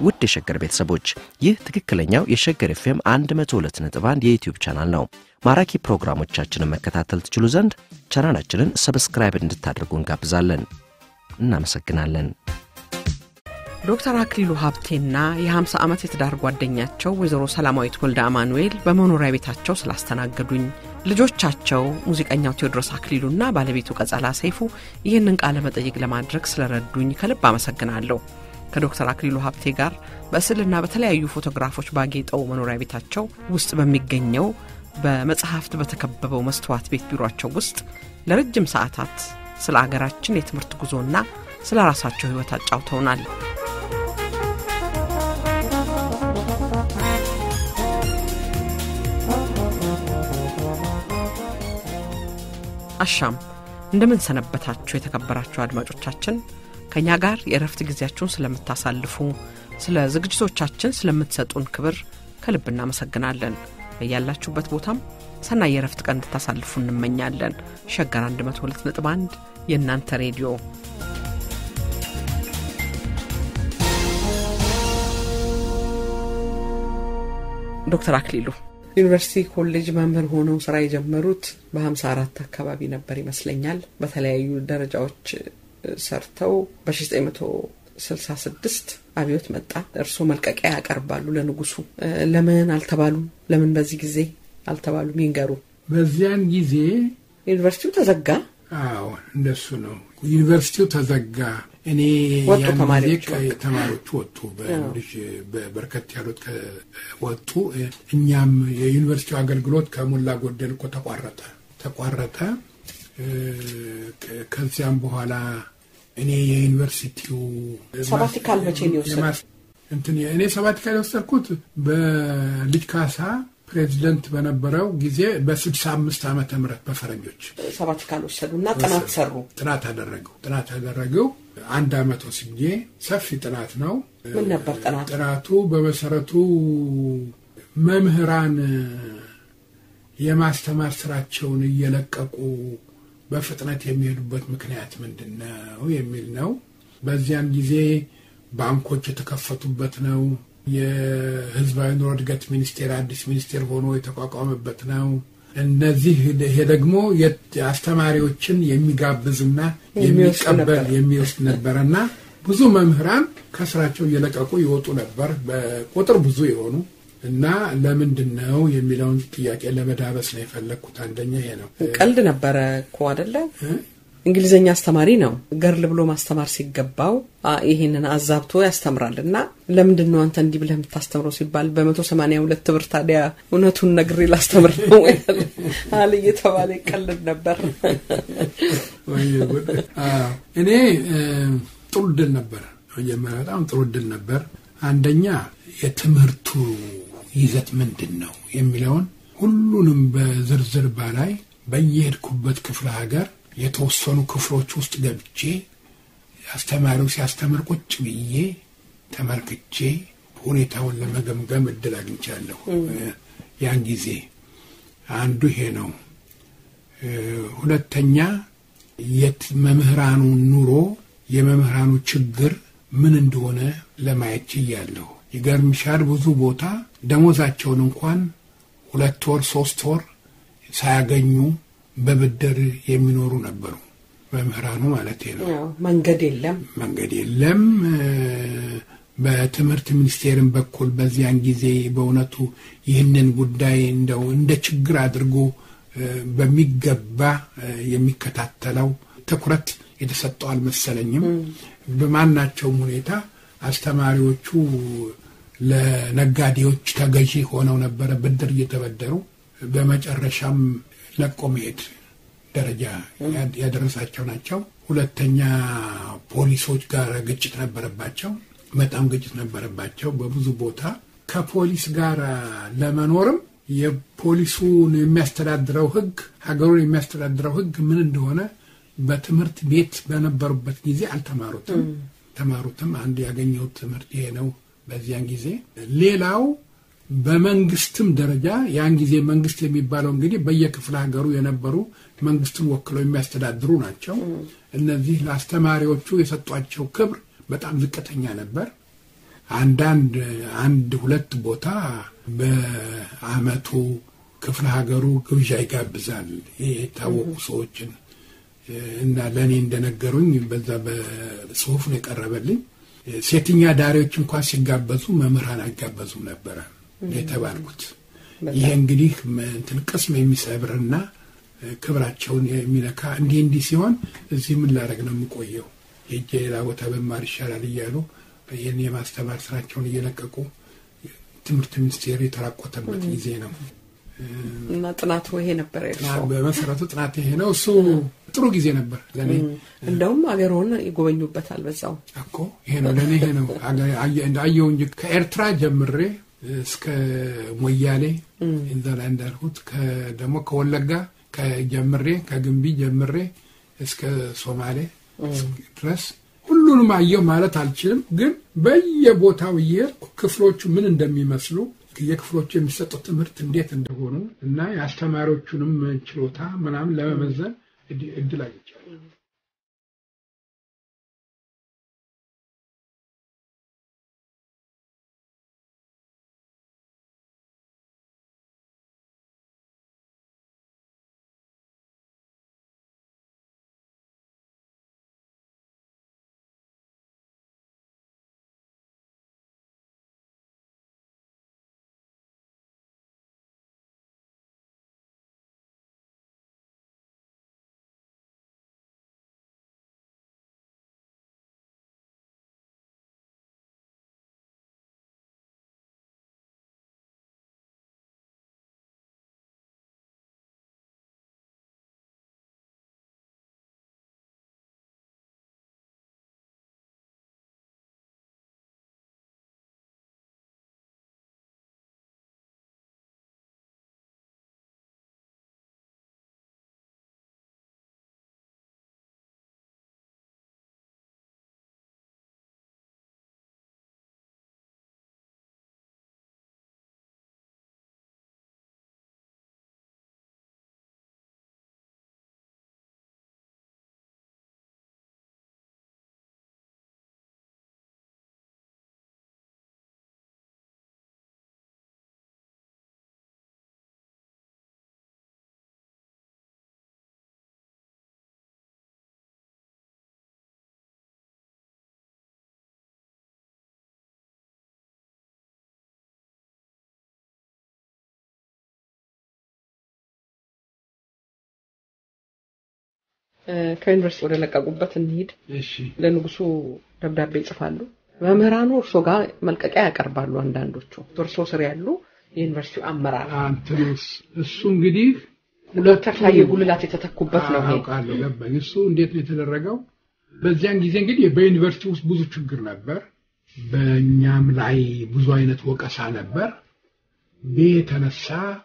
ውድ የሸገር ቤተሰቦች ይህ ትክክለኛው የሸገር ኤፍኤም 102.1 የዩትዩብ ቻናል ነው። ማራኪ ፕሮግራሞቻችንን መከታተል ትችሉ ዘንድ ቻናላችንን ሰብስክራይብ እንድታደርጉ እንጋብዛለን። እናመሰግናለን። ዶክተር አክሊሉ ሀብቴና የ50 ዓመት የትዳር ጓደኛቸው ወይዘሮ ሰላማዊት ወልደ አማኑኤል በመኖሪያ ቤታቸው ስላስተናገዱኝ፣ ልጆቻቸው ሙዚቀኛው ቴዎድሮስ አክሊሉና ባለቤቱ ቀጸላ ሰይፉ ይህንን ቃለ መጠይቅ ለማድረግ ስለረዱኝ ከልብ አመሰግናለሁ። ከዶክተር አክሊሉ ሀብቴ ጋር በስዕልና በተለያዩ ፎቶግራፎች ባጌጠው መኖሪያ ቤታቸው ውስጥ በሚገኘው በመጽሐፍት በተከበበው መስተዋት ቤት ቢሮቸው ውስጥ ለረጅም ሰዓታት ስለ አገራችን የትምህርት ጉዞና ስለ ራሳቸው ሕይወት አጫውተውናል። አሻም እንደምን ሰነበታችሁ የተከበራችሁ አድማጮቻችን ከእኛ ጋር የእረፍት ጊዜያችሁን ስለምታሳልፉ ስለ ዝግጅቶቻችን ስለምትሰጡን ክብር ከልብ እናመሰግናለን በያላችሁበት ቦታም ሰናይ የእረፍት ቀን እንድታሳልፉ እንመኛለን ሸገር 102.1 የእናንተ ሬዲዮ ዶክተር አክሊሉ ዩኒቨርሲቲ ኮሌጅ መምህር ሆነው ስራ የጀመሩት በ54 አካባቢ ነበር ይመስለኛል። በተለያዩ ደረጃዎች ሰርተው በ1966 አብዮት መጣ። እርስዎ መልቀቂያ ያቀርባሉ ለንጉሱ። ለምን አልተባሉም? ለምን በዚህ ጊዜ አልተባሉም? ይንገሩ። በዚያን ጊዜ ዩኒቨርሲቲው ተዘጋ። አዎ እንደሱ ነው። ዩኒቨርሲቲው ተዘጋ። እኔ ወጡ ያን ጊዜ ተማሪዎች ከ- በቃ። ተማሪዎች ወጡ። በልጅ በርከት ያሉት ከ- ወጡ። እኛም የዩኒቨርሲቲው አገልግሎት ከሞላ ጎደል እኮ ተቋረጠ ተቋረጠ። እ፣ ከ- ከዚያም በኋላ እኔ የዩኒቨርሲቲው ሰባቲካል መቼ ነው የወሰዱት? የማስ- እንትን እኔ ሰባቲካል የወሰድኩት በልጅ ካሳ ፕሬዚደንት በነበረው ጊዜ በስድሳ አምስት ዓመተ ምህረት በፈረንጆች ሰባቲካል ወሰዱ እና ጥናት ሰሩ። ጥናት አደረገው ጥናት አደረገው አንድ አመት ወስጄ ሰፊ ጥናት ነው። ምን ነበር ጥናቱ? ጥናቱ በመሰረቱ መምህራን የማስተማር ስራቸውን እየለቀቁ በፍጥነት የሚሄዱበት ምክንያት ምንድን ነው የሚል ነው። በዚያን ጊዜ ባንኮች የተከፈቱበት ነው። የህዝባዊ ኑሮ እድገት ሚኒስቴር አዲስ ሚኒስቴር ሆኖ የተቋቋመበት ነው። እነዚህ ይሄ ደግሞ የት- አስተማሪዎችን የሚጋብዝና የሚወስድ የሚቀበል ነበር። የሚወስድ ነበረና ብዙ መምህራን ከስራቸው እየለቀቁ ይወጡ ነበር፣ በቁጥር ብዙ የሆኑ እና ለምንድን ነው የሚለውን ጥያቄ ለመዳበስ ነው የፈለግኩት። አንደኛ ይሄ ነው። ቀልድ ነበረ እኮ አደለ? እ? እንግሊዝኛ አስተማሪ ነው። ገርል ብሎ ማስተማር ሲገባው አ፣ ይሄንን አዛብቶ ያስተምራል እና ለምንድን ነው አንተ እንዲህ ብለህ የምታስተምረው ሲባል በመቶ ሰማንያ ሁለት ብር ታዲያ እውነቱን ነግሬ ላስተምር ነው አለ እየተባለ ይቀልድ ነበር። ወይ ጉድ! አዎ። እኔ እ፣ ጥሩ እድል ነበር። መጀመሪያ በጣም ጥሩ እድል ነበር። አንደኛ የትምህርቱ ይዘት ምንድን ነው የሚለውን ሁሉንም በዝርዝር ባላይ በየሄድኩበት ክፍለ ሀገር የተወሰኑ ክፍሎች ውስጥ ገብቼ አስተማሪው ሲያስተምር ቁጭ ብዬ ተመልክቼ ሁኔታውን ለመገምገም እድል አግኝቻለሁ። ያን ጊዜ አንዱ ይሄ ነው። እ፣ ሁለተኛ የት መምህራኑ ኑሮ የመምህራኑ ችግር ምን እንደሆነ ለማየት ችያለሁ። ይገርምሻል፣ ብዙ ቦታ ደሞዛቸውን እንኳን ሁለት ወር ሶስት ወር ሳያገኙ በብድር የሚኖሩ ነበሩ። መምህራኑ ማለት ነው። ያው መንገድ የለም። መንገድ የለም። እ፣ በትምህርት ሚኒስቴርን በኩል በዚያን ጊዜ በእውነቱ ይህንን ጉዳይ እንደው እንደ ችግር አድርጎ እ፣ በሚገባ እ፣ የሚከታተለው ትኩረት የተሰጠው አልመሰለኝም። በማናቸውም ሁኔታ አስተማሪዎቹ ለነጋዴዎች ተገዢ ሆነው ነበረ ብድር እየተበደሩ በመጨረሻም ለቆ መሄድ ደረጃ ያ- ያደረሳቸው ናቸው። ሁለተኛ ፖሊሶች ጋር ግጭት ነበረባቸው። በጣም ግጭት ነበረባቸው በብዙ ቦታ። ከፖሊስ ጋር ለመኖርም የፖሊሱን የሚያስተዳድረው ሕግ ሀገሩን የሚያስተዳድረው ሕግ ምን እንደሆነ በትምህርት ቤት በነበሩበት ጊዜ አልተማሩትም። ተማሩትም አንድ ያገኘሁት ትምህርት ይሄ ነው በዚያን ጊዜ። ሌላው በመንግስትም ደረጃ ያን ጊዜ መንግስት የሚባለው እንግዲህ በየክፍለ ሀገሩ የነበሩ መንግስትን ወክለው የሚያስተዳድሩ ናቸው። እነዚህ ለአስተማሪዎቹ የሰጧቸው ክብር በጣም ዝቅተኛ ነበር። አንዳንድ አንድ ሁለት ቦታ በአመቱ ክፍለ ሀገሩ ግብዣ ይጋብዛል የታወቁ ሰዎችን እና ለእኔ እንደነገሩኝ በዛ በጽሁፍ ነው የቀረበልኝ። ሴተኛ ዳሪዎች እንኳን ሲጋበዙ መምህራን አይጋበዙም ነበረ የተባልኩት። ይሄ እንግዲህ እንትን ቅስም የሚሰብርና ክብራቸውን የሚነካ እንዲህ እንዲህ ሲሆን እዚህ ምን ላደርግ ነው የምቆየው? ሄጄ ሌላ ቦታ በማር ይሻላል እያሉ ይህን የማስተማር ስራቸውን እየለቀቁ ትምህርት ሚኒስቴር የተራቆተበት ጊዜ ነው። እና ጥናቱ ይሄ ነበር የእርስዎ? በመሰረቱ ጥናት ይሄ ነው። እሱ ጥሩ ጊዜ ነበር ለእኔ። እንደውም አገርዎን ይጎበኙበታል በዛው እኮ ይሄ ነው ለእኔ ይሄ ነው አየው እንጂ ከኤርትራ ጀምሬ እስከ ሞያሌ እዛ ላይ እንዳልኩት ደግሞ ከወለጋ ከጀምሬ ከግንቢ ጀምሬ እስከ ሶማሌ ድረስ ሁሉንም አየው ማለት አልችልም፣ ግን በየቦታው እየሄድኩ ክፍሎቹ ምን እንደሚመስሉ የክፍሎቹ የሚሰጡት ትምህርት እንዴት እንደሆኑ እና የአስተማሪዎቹንም ችሎታ ምናምን ለመመዘን እድል አግኝቻለሁ። ከዩኒቨርሲቲ ወደ ለቀቁበት እንሂድ። እሺ ለንጉሱ ደብዳቤ ይጽፋሉ። መምህራኑ እርሶ ጋር መልቀቂያ ያቀርባሉ። አንዳንዶቹ እርሶ ስር ያሉ የዩኒቨርሲቲው አመራር አንትስ እሱ እንግዲህ ዶክተር ታዬ ጉልላት የተተኩበት ነው ይሄ። አውቃለሁ፣ ገባኝ። እሱ እንዴት ነው የተደረገው? በዚያን ጊዜ እንግዲህ በዩኒቨርሲቲ ውስጥ ብዙ ችግር ነበር። በእኛም ላይ ብዙ አይነት ወቀሳ ነበር። ይህ የተነሳ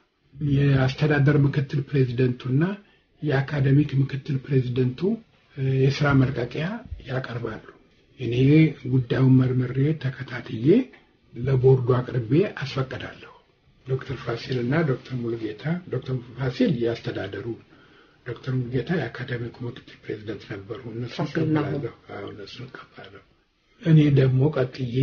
የአስተዳደር ምክትል ፕሬዚደንቱና የአካደሚክ ምክትል ፕሬዚደንቱ የስራ መልቀቂያ ያቀርባሉ። እኔ ጉዳዩን መርምሬ ተከታትዬ ለቦርዱ አቅርቤ አስፈቅዳለሁ። ዶክተር ፋሲል እና ዶክተር ሙሉጌታ ዶክተር ፋሲል የአስተዳደሩ ዶክተር ሙሉጌታ የአካደሚክ ምክትል ፕሬዚደንት ነበሩ። እነሱ ፋሲልና እቀበላለሁ። አዎ እነሱ እቀበላለሁ። እኔ ደግሞ ቀጥዬ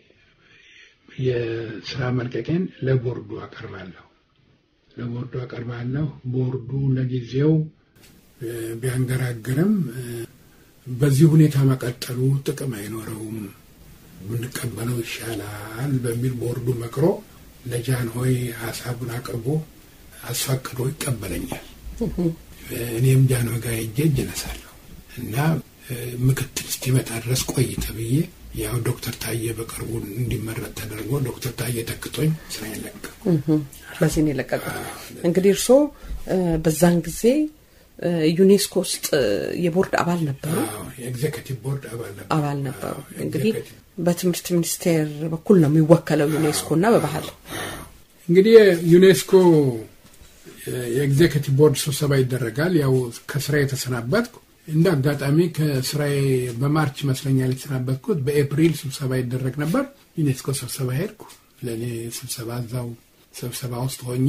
የስራ መልቀቄን ለቦርዱ አቀርባለሁ። ለቦርዱ አቀርባለሁ። ቦርዱ ለጊዜው እ፣ ቢያንገራግርም እ፣ በዚህ ሁኔታ መቀጠሉ ጥቅም አይኖረውም፣ ብንቀበለው ይሻላል በሚል ቦርዱ መክሮ ለጃንሆይ ሀሳቡን አቅርቦ አስፈቅዶ ይቀበለኛል። እኔም ጃንሆይ ጋር ሄጄ እጅ እነሳለሁ እና እ፣ ምክትል እስኪመጣ ድረስ ቆይ ተብዬ ያው ዶክተር ታዬ በቅርቡ እንዲመረጥ ተደርጎ ዶክተር ታዬ ተክቶኝ ስራዬን ለቀቁ። በዚህ ነው የለቀቁት። እንግዲህ እርሶ እ፣ በዛን ጊዜ እ፣ ዩኔስኮ ውስጥ እ፣ የቦርድ አባል ነበሩ አዎ፣ የኤግዜኪቲቭ ቦርድ አባል ነበሩ። አባል ነበሩ። አዎ፣ እንግዲህ ኤግዜኪቲቭ በትምህርት ሚኒስቴር በኩል ነው የሚወከለው ዩኔስኮ እና በባህል እንግዲህ ዩኔስኮ የኤግዜኪቲቭ ቦርድ ስብሰባ ይደረጋል። ያው ከስራ የተሰናበትኩ እንደ አጋጣሚ ከስራዬ በማርች ይመስለኛል የተሰናበትኩት። በኤፕሪል ስብሰባ ይደረግ ነበር። ዩኔስኮ ስብሰባ ሄድኩ። ለእኔ ስብሰባ እዛው ስብሰባ ውስጥ ሆኜ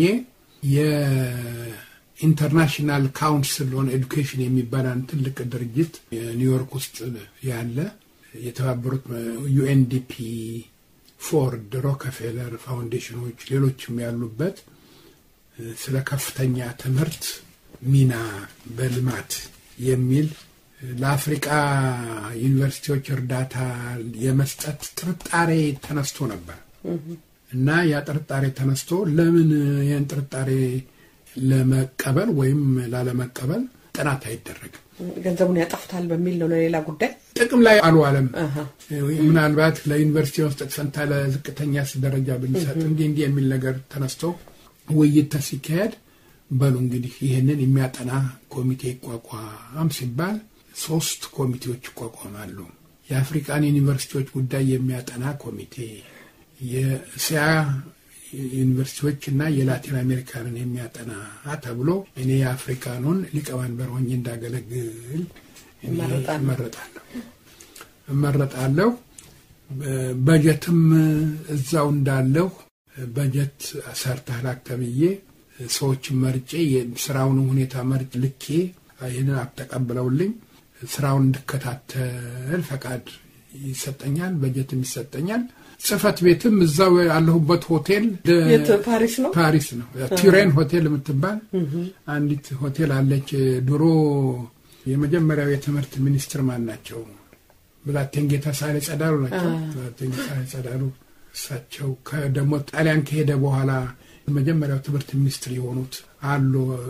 የኢንተርናሽናል ካውንስል ኦን ኤዱኬሽን የሚባል አንድ ትልቅ ድርጅት ኒውዮርክ ውስጥ ያለ የተባበሩት ዩኤንዲፒ ፎርድ፣ ሮከፌለር ፋውንዴሽኖች፣ ሌሎችም ያሉበት ስለ ከፍተኛ ትምህርት ሚና በልማት የሚል ለአፍሪቃ ዩኒቨርሲቲዎች እርዳታ የመስጠት ጥርጣሬ ተነስቶ ነበር እና ያ ጥርጣሬ ተነስቶ ለምን ይህን ጥርጣሬ ለመቀበል ወይም ላለመቀበል ጥናት አይደረግም? ገንዘቡን ያጠፉታል በሚል ነው ለሌላ ጉዳይ ጥቅም ላይ አልዋለም። ምናልባት ለዩኒቨርሲቲ መስጠት ፈንታ ለዝቅተኛ ደረጃ ብንሰጥ እንዲህ እንዲህ የሚል ነገር ተነስቶ ውይይት ሲካሄድ በሉ እንግዲህ ይህንን የሚያጠና ኮሚቴ ይቋቋም ሲባል ሶስት ኮሚቴዎች ይቋቋማሉ። የአፍሪካን ዩኒቨርሲቲዎች ጉዳይ የሚያጠና ኮሚቴ፣ የእስያ ዩኒቨርሲቲዎች እና የላቲን አሜሪካንን የሚያጠና ተብሎ እኔ የአፍሪካኑን ሊቀመንበር ሆኜ እንዳገለግል እመረጣለሁ እመረጣለሁ። በጀትም እዛው እንዳለሁ በጀት ሰርተህ ላክ ተብዬ ሰዎችን መርጬ ስራውን ሁኔታ መርጭ ልኬ ይህንን ተቀብለውልኝ ስራውን እንድከታተል ፈቃድ ይሰጠኛል፣ በጀትም ይሰጠኛል። ጽህፈት ቤትም እዛው ያለሁበት ሆቴል ፓሪስ ነው ፓሪስ ነው ቱሬን ሆቴል የምትባል አንዲት ሆቴል አለች። ድሮ የመጀመሪያው የትምህርት ሚኒስትር ማን ናቸው? ብላቴንጌታ ሳህሌ ጸዳሉ ናቸው። ብላቴንጌታ ሳህሌ ጸዳሉ እሳቸው ደግሞ ጣሊያን ከሄደ በኋላ መጀመሪያው ትምህርት ሚኒስትር የሆኑት አሉ።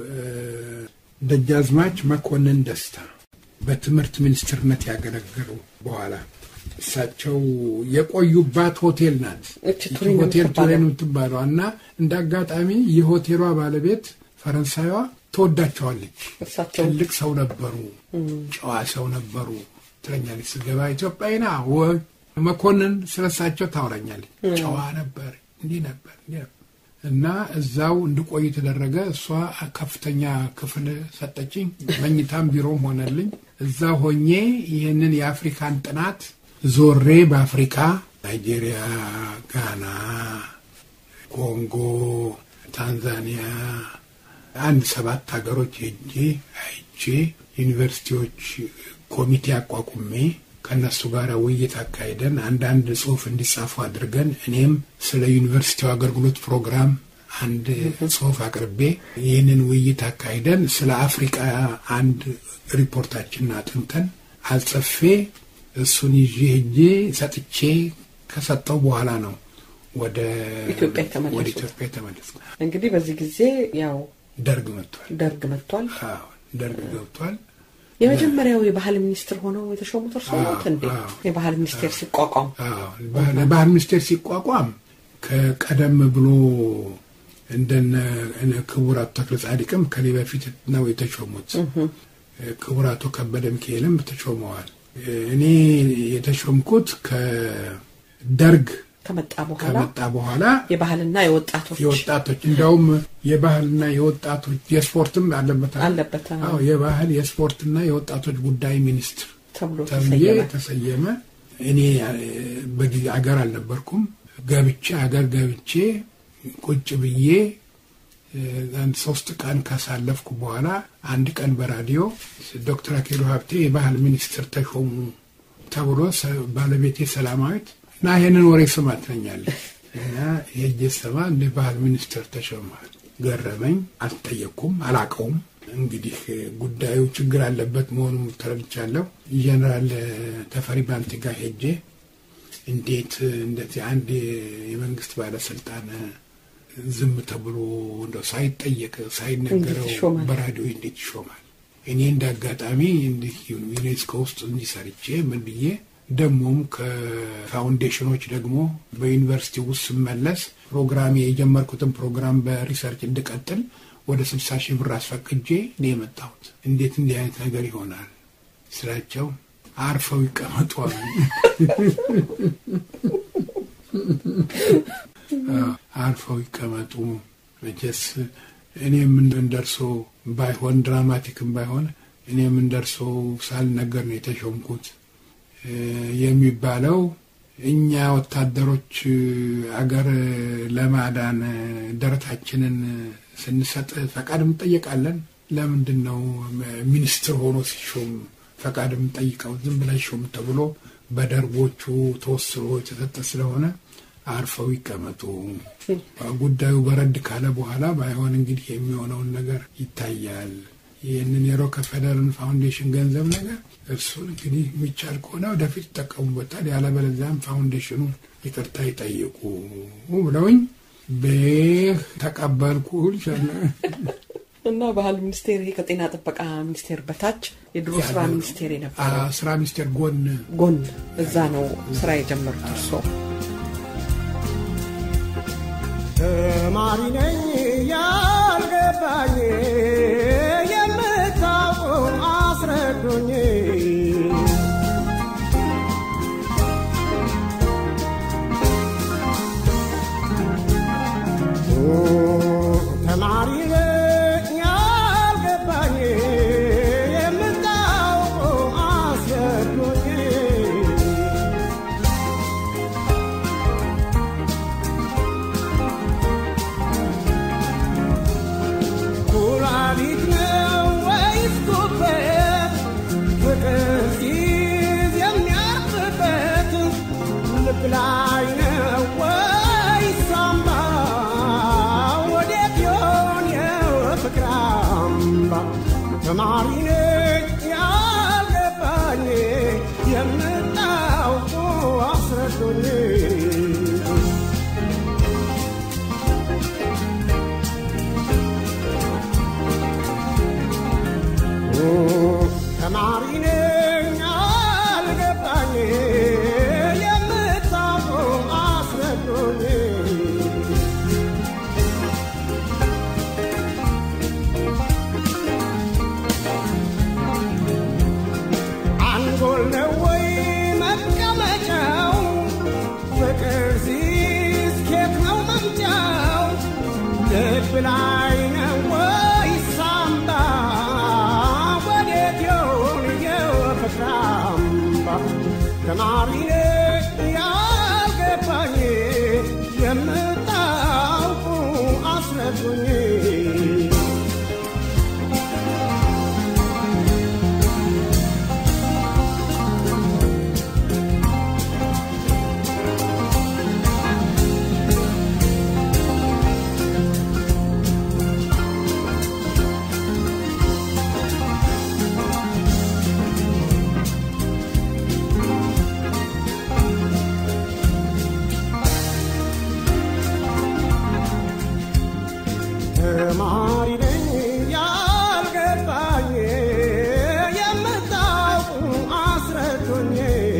ደጃዝማች መኮንን ደስታ በትምህርት ሚኒስትርነት ያገለገሉ በኋላ እሳቸው የቆዩባት ሆቴል ናት። ሆቴል ቱሬን የምትባለው እና እንደ አጋጣሚ የሆቴሏ ባለቤት ፈረንሳይዋ ትወዳቸዋለች። ትልቅ ሰው ነበሩ፣ ጨዋ ሰው ነበሩ ትለኛለች። ስገባ ኢትዮጵያዊና መኮንን ስለሳቸው ታውራኛለች። ጨዋ ነበር፣ እንዲህ ነበር፣ እንዲህ ነበር እና እዛው እንድቆይ ተደረገ። እሷ ከፍተኛ ክፍል ሰጠችኝ፣ መኝታም ቢሮም ሆነልኝ። እዛ ሆኜ ይህንን የአፍሪካን ጥናት ዞሬ በአፍሪካ ናይጄሪያ፣ ጋና፣ ኮንጎ፣ ታንዛኒያ አንድ ሰባት ሀገሮች ሄጄ አይቼ ዩኒቨርሲቲዎች ኮሚቴ አቋቁሜ ከእነሱ ጋር ውይይት አካሂደን አንዳንድ ጽሁፍ እንዲጻፉ አድርገን እኔም ስለ ዩኒቨርሲቲው አገልግሎት ፕሮግራም አንድ ጽሁፍ አቅርቤ ይህንን ውይይት አካሂደን ስለ አፍሪቃ አንድ ሪፖርታችንን አጥንተን አጽፌ እሱን ይዤ ሄጄ ሰጥቼ ከሰጠው በኋላ ነው ወደ ኢትዮጵያ የተመለስኩ። እንግዲህ በዚህ ጊዜ ያው ደርግ መጥቷል። ደርግ መጥቷል። ደርግ ገብቷል። የመጀመሪያው የባህል ሚኒስትር ሆነው የተሾሙት እርስዎ ኖት እንዴ? የባህል ሚኒስቴር ሲቋቋም የባህል ሚኒስቴር ሲቋቋም ከቀደም ብሎ እንደነ ክቡር አቶ ተክለ ጻዲቅም ከኔ በፊት ነው የተሾሙት። ክቡር አቶ ከበደ ሚካኤልም ተሾመዋል። እኔ የተሾምኩት ከደርግ ከመጣ በኋላ ከመጣ በኋላ የባህልና የወጣቶች የወጣቶች እንዲያውም የባህልና የወጣቶች የስፖርትም አለበት አለበት አዎ የባህል የስፖርትና የወጣቶች ጉዳይ ሚኒስትር ተብሎ ተብዬ ተሰየመ። እኔ በጊዜ አገር አልነበርኩም። ገብቼ አገር ገብቼ ቁጭ ብዬ አንድ ሶስት ቀን ካሳለፍኩ በኋላ አንድ ቀን በራዲዮ ዶክተር አክሊሉ ሀብቴ የባህል ሚኒስትር ተሾሙ ተብሎ ባለቤቴ ሰላማዊት እና ይህንን ወሬ ስማ ትለኛለች እና የእጀ ሰማ እንደ ባህል ሚኒስትር ተሾመዋል። ገረመኝ። አልጠየቅኩም፣ አላቀውም። እንግዲህ ጉዳዩ ችግር አለበት መሆኑ ተረድቻለሁ። ጀነራል ተፈሪ ባንቲ ጋር ሄጄ እንዴት እንደዚህ አንድ የመንግስት ባለስልጣን ዝም ተብሎ እንደው ሳይጠየቅ ሳይነገረው በራዲዮ እንዴት ይሾማል? እኔ እንደ አጋጣሚ እንዲህ ዩኔስኮ ውስጥ እንዲሰርቼ ምን ብዬ ደግሞም ከፋውንዴሽኖች ደግሞ በዩኒቨርሲቲ ውስጥ ስመለስ ፕሮግራም የጀመርኩትን ፕሮግራም በሪሰርች እንድቀጥል ወደ ስልሳ ሺህ ብር አስፈቅጄ እኔ የመጣሁት እንዴት እንዲህ አይነት ነገር ይሆናል ስላቸው አርፈው ይቀመጧል። አርፈው ይቀመጡ። መቼስ እኔም እንደርሶ ባይሆን ድራማቲክም ባይሆን እኔም እንደርሶ ሳልነገር ነው የተሾምኩት የሚባለው እኛ ወታደሮች አገር ለማዳን ደረታችንን ስንሰጥ ፈቃድ እንጠየቃለን። ለምንድን ነው ሚኒስትር ሆኖ ሲሾም ፈቃድ የምንጠይቀው? ዝም ብላ ሾም ተብሎ በደርቦቹ ተወስኖ የተሰጠ ስለሆነ አርፈው ይቀመጡ። ጉዳዩ በረድ ካለ በኋላ ባይሆን እንግዲህ የሚሆነውን ነገር ይታያል። ይህንን የሮከፌለርን ፋውንዴሽን ገንዘብ ነገር እሱን እንግዲህ የሚቻል ከሆነ ወደፊት ይጠቀሙበታል፣ ያለበለዚያም ፋውንዴሽኑ ይቅርታ ይጠይቁ ብለውኝ ቤህ ተቀበልኩ። እና ባህል ሚኒስቴር ይሄ ከጤና ጥበቃ ሚኒስቴር በታች የድሮ ስራ ሚኒስቴር የነበረው ስራ ሚኒስቴር ጎን ጎን እዛ ነው ስራ የጀመሩት እርስዎ? ተማሪ ነኝ ያልገባኝ የምታውቁ አስረዱኝ። ተማሪ ነኝ ያልገባኝ የምታውቁ አስረዱኝ። ኩላሊት ነው ወይስ ጉበት? ፍቅር ሲይዝ የሚያርፍበት ልብ ላይ ነው ወይስ ሳምባ? ወዴት ይሆን የፍቅር አምባ? ተማሪ ነኝ ያልገባኝ የምታውቁ አስረዱኝ። ተማሪ ነኝ አልገባኝ የምታውቁ አስረዱኝ። አንጎል ነው ወይ መቀመጫው? ፍቅር ሲይዝ ኬት ነው መምጫው? ልብ ላይ ነው ወይ ሳምባ? ወዴት ይሆን የፍቅር አምባ? ተማሪ ነኝ ያልገባኝ የምታውቁ አስረዱኝ። ተማሪ ነኝ ያልገባኝ የምታውቁ አስረዱኝ።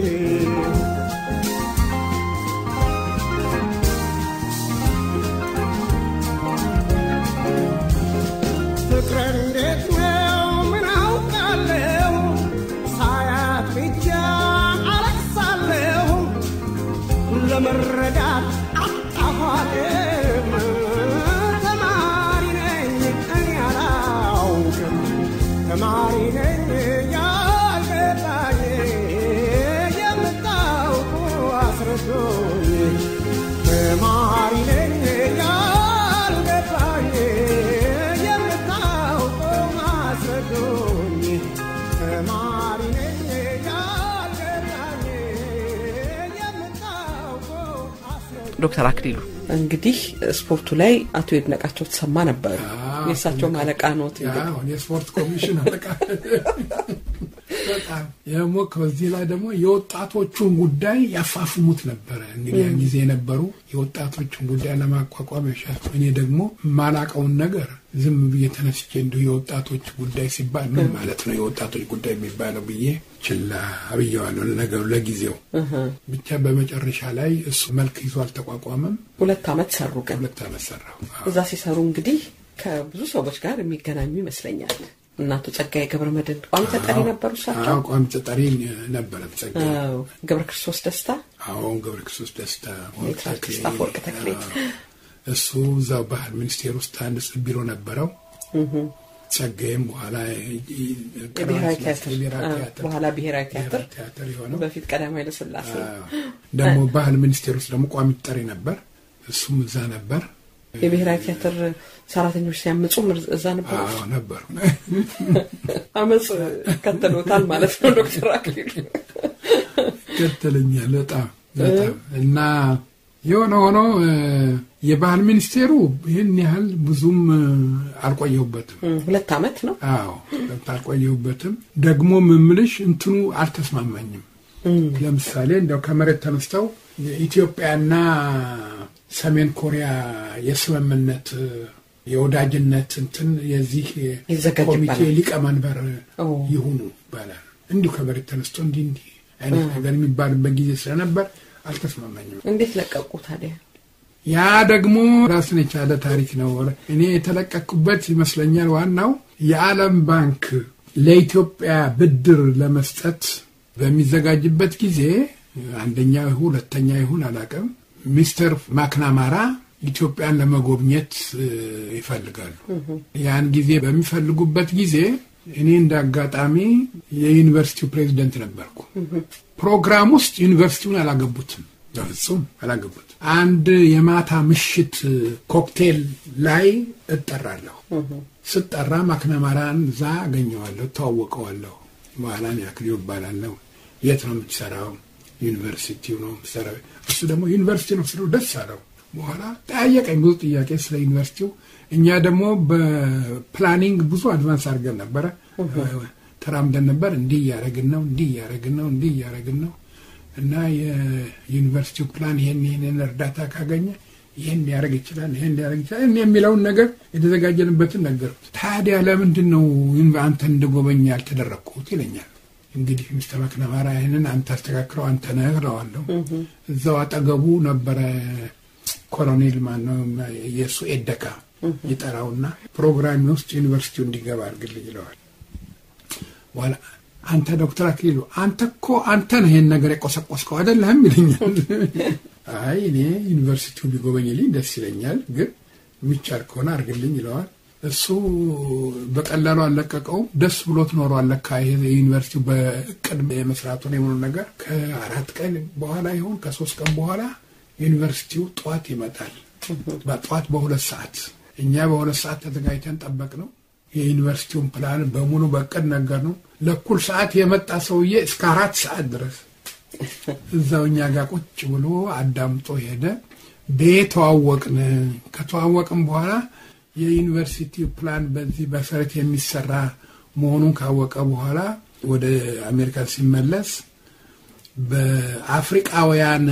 ፍቅር እንዴት ነው ምን አውቃለሁ ሳያት ብቻ አለቅሳለሁ ለመረዳት አጣኋልም ተማሪ ነኝ እኔ አላውቅም ተማሪ ነኝ ያልገባኝ የምታውቁ አስረዱኝ ተማሪ ነኝ ያልገባኝ የምታውቁ አስረዱኝ ተማሪ ነኝ ያልገባኝ የምታውቁ አስረዱኝ ዶክተር አክሊሉ እንግዲህ ስፖርቱ ላይ አቶ ይድነቃቸው ተሰማ ነበሩ። የእሳቸውም አለቃ ኖት። እንግዲህ አሁን የስፖርት ኮሚሽን አለቃ በጣም ደግሞ ከዚህ ላይ ደግሞ የወጣቶቹን ጉዳይ ያፋፍሙት ነበረ። እንግዲህ ያን ጊዜ የነበሩ የወጣቶቹን ጉዳይ ለማቋቋም ያሻል። እኔ ደግሞ ማላቀውን ነገር ዝም ብዬ ተነስቼ እንዲሁ የወጣቶች ጉዳይ ሲባል ምን ማለት ነው የወጣቶች ጉዳይ የሚባለው ብዬ ችላ ብዬዋለሁ ነገሩ ለጊዜው። ብቻ በመጨረሻ ላይ እሱ መልክ ይዞ አልተቋቋመም። ሁለት ዓመት ሰሩ። ግን ሁለት ዓመት ሰራሁ። አዎ። እዛ ሲሰሩ እንግዲህ ከብዙ ሰዎች ጋር የሚገናኙ ይመስለኛል። እናቶ ጸጋዬ ገብረ መድኅን ቋሚ ተጠሪ ነበሩ እሳቸው። አዎ ቋሚ ተጠሪ ነበረ ጸጋዬ። አዎ፣ ገብረ ክርስቶስ ደስታ አሁን ገብረ ክርስቶስ ደስታ ወርቅ ሜትር ተክሌ፣ አርቲስት አፈወርቅ ተክሌ። አዎ። እሱ እዛው ባህል ሚኒስቴር ውስጥ አንድ ቢሮ ነበረው። ጸጋዬም በኋላ የብሔራዊ ቲያትር የብሔራዊ አዎ፣ ቲያትር በኋላ ብሔራዊ ቲያትር ብሔራዊ ቲያትር የሆነው በፊት ቀዳማዊ ኃይለ ሥላሴ አዎ። ደግሞ ባህል ሚኒስቴር ውስጥ ደግሞ ቋሚ ተጠሪ ነበር። እሱም እዛ ነበር። የብሔራዊ ቲያትር ሰራተኞች ሲያምፁ እዛ ነበሩ። አዎ ነበሩ። አመፅ ከተሎታል ማለት ነው ዶክተር አክሊሉ። ከተለኛል በጣም በጣም እና የሆነ ሆኖ እ፣ የባህል ሚኒስቴሩ ይህን ያህል ብዙም እ፣ አልቆየሁበትም። እም፣ ሁለት ዓመት ነው። አዎ አልቆየሁበትም። ደግሞ ምምልሽ እንትኑ አልተስማማኝም። ለምሳሌ እንደው ከመሬት ተነስተው የኢትዮጵያና ሰሜን ኮሪያ የስምምነት እ፣ የወዳጅነት እንትን የዚህ ይዘጋጅ ኮሚቴ ይባላል። ሊቀመንበር ኦ። ይሁኑ ይባላል። እንዲሁ ከመሬት ተነስቶ እንዲህ እንዲህ አይነት ነገር የሚባልበት ጊዜ ስለነበር አልተስማማኝም። እንዴት ለቀቁ ታዲያ? ያ ደግሞ ራሱን የቻለ ታሪክ ነው። እኔ የተለቀኩበት ይመስለኛል። ዋናው የዓለም ባንክ ለኢትዮጵያ ብድር ለመስጠት በሚዘጋጅበት ጊዜ አንደኛ ይሁን ሁለተኛ ይሁን አላውቅም፣ ሚስተር ማክናማራ ኢትዮጵያን ለመጎብኘት እ፣ ይፈልጋሉ። ያን ጊዜ በሚፈልጉበት ጊዜ እኔ እንደ አጋጣሚ የዩኒቨርሲቲው ፕሬዚደንት ነበርኩ። ፕሮግራም ውስጥ ዩኒቨርሲቲውን አላገቡትም፣ በፍጹም አላገቡት። አንድ የማታ ምሽት ኮክቴል ላይ እጠራለሁ። ስጠራ ማክነማራን እዛ አገኘዋለሁ፣ ተዋወቀዋለሁ። በኋላ እኔ አክሊሉ እባላለሁ። የት ነው የምትሰራው? ዩኒቨርሲቲው ነው የምትሰራው። እሱ ደግሞ ዩኒቨርሲቲ ነው ስለው ደስ አለው። በኋላ ጠያየቀኝ ብዙ ጥያቄ ስለ ዩኒቨርሲቲው። እኛ ደግሞ በፕላኒንግ ብዙ አድቫንስ አድርገን ነበረ፣ ተራምደን ነበር። እንዲህ እያደረግን ነው፣ እንዲህ እያደረግን ነው፣ እንዲህ እያደረግን ነው እና የዩኒቨርሲቲው ፕላን ይሄን ይሄንን እርዳታ ካገኘ ይህን ሊያደርግ ይችላል፣ ይህን ሊያደርግ ይችላል እኔ የሚለውን ነገር የተዘጋጀንበትን ነገርኩት። ታዲያ ለምንድን ነው አንተን እንድጎበኝ ያልተደረግኩት ይለኛል። እንግዲህ ሚስተር መክነማራ ይህንን አንተ አስተካክለው አንተ ነህ እለዋለሁ። እዛው አጠገቡ ነበረ ኮሎኔል ማነው የእሱ ኤደካ ይጠራውና ፕሮግራሚ ውስጥ ዩኒቨርሲቲው እንዲገባ አድርግልኝ ይለዋል። በኋላ አንተ ዶክተር አክሊሉ አንተ እኮ አንተ ነህ ይህን ነገር የቆሰቆስከው አይደለህም ይለኛል። አይ እኔ ዩኒቨርሲቲው ቢጎበኝልኝ ደስ ይለኛል፣ ግን የሚቻል ከሆነ አድርግልኝ ይለዋል። እሱ በቀላሉ አልለቀቀውም። ደስ ብሎት ኖሮ አለካ ዩኒቨርሲቲው በእቅድ የመስራቱን የሆኑ ነገር ከአራት ቀን በኋላ ይሆን ከሶስት ቀን በኋላ ዩኒቨርሲቲው ጠዋት ይመጣል። በጠዋት በሁለት ሰዓት እኛ በሁለት ሰዓት ተዘጋጅተን ጠበቅ ነው። የዩኒቨርሲቲውን ፕላን በሙሉ በእቅድ ነገር ነው። ለኩል ሰዓት የመጣ ሰውዬ እስከ አራት ሰዓት ድረስ እዛው እኛ ጋር ቁጭ ብሎ አዳምጦ ሄደ። ቤተዋወቅን። ከተዋወቅን በኋላ የዩኒቨርሲቲ ፕላን በዚህ መሰረት የሚሰራ መሆኑን ካወቀ በኋላ ወደ አሜሪካ ሲመለስ በአፍሪቃውያን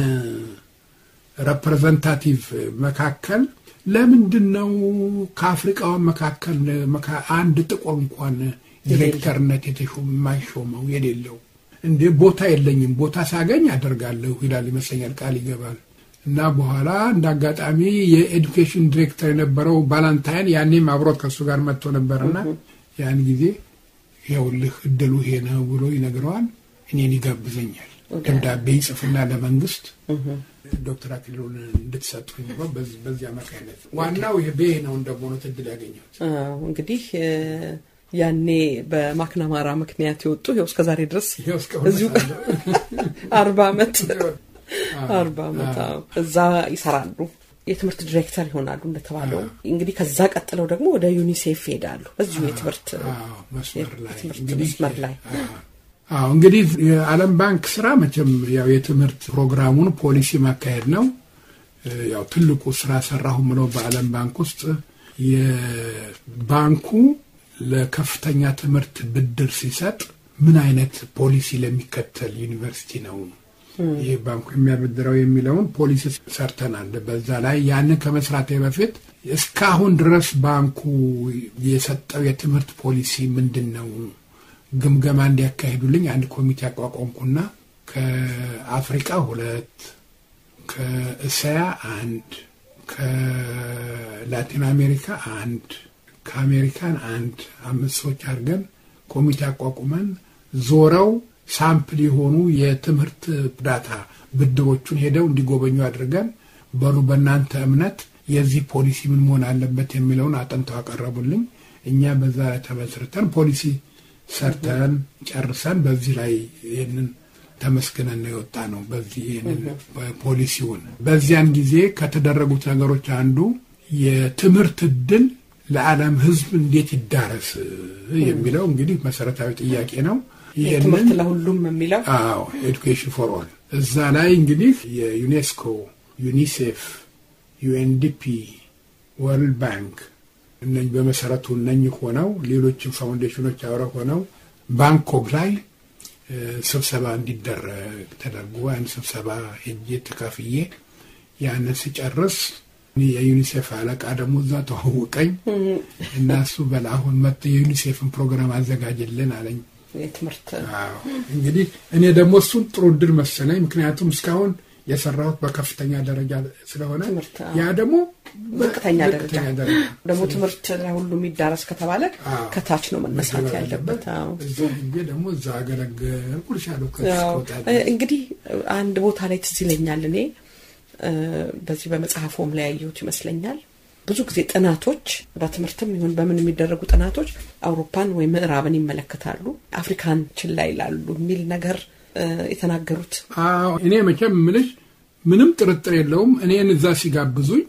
ሬፕሬዘንታቲቭ መካከል ለምንድን ነው ከአፍሪቃውያን መካከል አንድ ጥቁር እንኳን ዲሬክተርነት የተሾመ የማይሾመው የሌለው እንዴ? ቦታ የለኝም፣ ቦታ ሳገኝ አደርጋለሁ ይላል ይመስለኛል፣ ቃል ይገባል። እና በኋላ እንደ አጋጣሚ የኤዱኬሽን ዲሬክተር የነበረው ባላንታይን ያኔም አብሮት ከእሱ ጋር መጥቶ ነበርና ያን ጊዜ ይኸውልህ እድሉ ይሄ ነው ብሎ ይነግረዋል። እኔን ይጋብዘኛል። ደብዳቤ ይጽፍና ለመንግስት ዶክተር አክሊሉን እንድትሰጡ በዚህ አማካይነት ዋናው ይሄ ቤ ነው እንደሆኑት እድል ያገኘሁት እንግዲህ ያኔ በማክናማራ ምክንያት የወጡ ይኸው እስከ ዛሬ ድረስ ይኸው እስካሁን እዚሁ እሰራለሁ። አርባ ዓመት አርባ ዓመት አዎ። እዛ ይሰራሉ። የትምህርት ዲሬክተር ይሆናሉ እንደተባለው። እንግዲህ ከዛ ቀጥለው ደግሞ ወደ ዩኒሴፍ ይሄዳሉ። በዚሁ የትምህርት አዎ፣ መስመር ላይ የትምህርት እንግዲህ መስመር ላይ አዎ እንግዲህ የዓለም ባንክ ስራ መቼም ያው የትምህርት ፕሮግራሙን ፖሊሲ ማካሄድ ነው። እ፣ ያው ትልቁ ስራ ሰራሁ ምለው በዓለም ባንክ ውስጥ የባንኩ ለከፍተኛ ትምህርት ብድር ሲሰጥ ምን አይነት ፖሊሲ ለሚከተል ዩኒቨርሲቲ ነው ይህ ባንኩ የሚያበድረው የሚለውን ፖሊሲ ሰርተናል። በዛ ላይ ያንን ከመስራቴ በፊት እስካሁን ድረስ ባንኩ የሰጠው የትምህርት ፖሊሲ ምንድን ነው ግምገማ እንዲያካሂዱልኝ አንድ ኮሚቴ አቋቋምኩና ከአፍሪቃ ሁለት ከእስያ አንድ ከላቲን አሜሪካ አንድ ከአሜሪካን አንድ አምስት ሰዎች አድርገን ኮሚቴ አቋቁመን ዞረው ሳምፕል የሆኑ የትምህርት እርዳታ ብድሮቹን ሄደው እንዲጎበኙ አድርገን በሉ በእናንተ እምነት የዚህ ፖሊሲ ምን መሆን አለበት የሚለውን አጥንተው አቀረቡልኝ። እኛ በዛ ላይ ተመስርተን ፖሊሲ ሰርተን ጨርሰን በዚህ ላይ ይህንን ተመስግነን ነው የወጣ ነው። በዚህ ይህንን ፖሊሲውን በዚያን ጊዜ ከተደረጉት ነገሮች አንዱ የትምህርት እድል ለዓለም ሕዝብ እንዴት ይዳረስ የሚለው እንግዲህ መሰረታዊ ጥያቄ ነው። ትምህርት ለሁሉም የሚለው አዎ ኤዱኬሽን ፎር ኦል እዛ ላይ እንግዲህ የዩኔስኮ ዩኒሴፍ፣ ዩኤንዲፒ፣ ወርልድ ባንክ እነ በመሰረቱ እነኝህ ሆነው ሌሎችም ፋውንዴሽኖች አብረው ሆነው ባንኮክ ላይ ስብሰባ እንዲደረግ ተደርጎ ያን ስብሰባ ሄጄ ተካፍዬ ያንን ስጨርስ የዩኒሴፍ አለቃ ደግሞ እዛ ተዋወቀኝ እና እሱ በል አሁን መጥቶ የዩኒሴፍን ፕሮግራም አዘጋጅልን አለኝ። የትምህርት አዎ እንግዲህ እኔ ደግሞ እሱን ጥሩ እድል መሰለኝ። ምክንያቱም እስካሁን የሰራሁት በከፍተኛ ደረጃ ስለሆነ ትምህርት፣ አዎ። ያ ደግሞ ዝቅተኛ ደረጃ ዝቅተኛ ደረጃ ደግሞ ትምህርት ለሁሉ የሚዳረስ ከተባለ አዎ። ከታች ነው መነሳት መገባት ያለበት። አዎ። እዛ ሄጄ ደግሞ እዛ አገለገልኩ ልሻለሁ ያው ከስከወጣ እንግዲህ አንድ ቦታ ላይ ትዝ ይለኛል እኔ እ፣ በዚህ በመጽሐፎም ላይ ያየሁት ይመስለኛል ብዙ ጊዜ ጥናቶች በትምህርትም ይሁን በምን የሚደረጉ ጥናቶች አውሮፓን ወይም ምዕራብን ይመለከታሉ፣ አፍሪካን ችላ ይላሉ የሚል ነገር እ፣ የተናገሩት አዎ እኔ መቼም ምልሽ ምንም ጥርጥር የለውም። እኔን እዛ ሲጋብዙኝ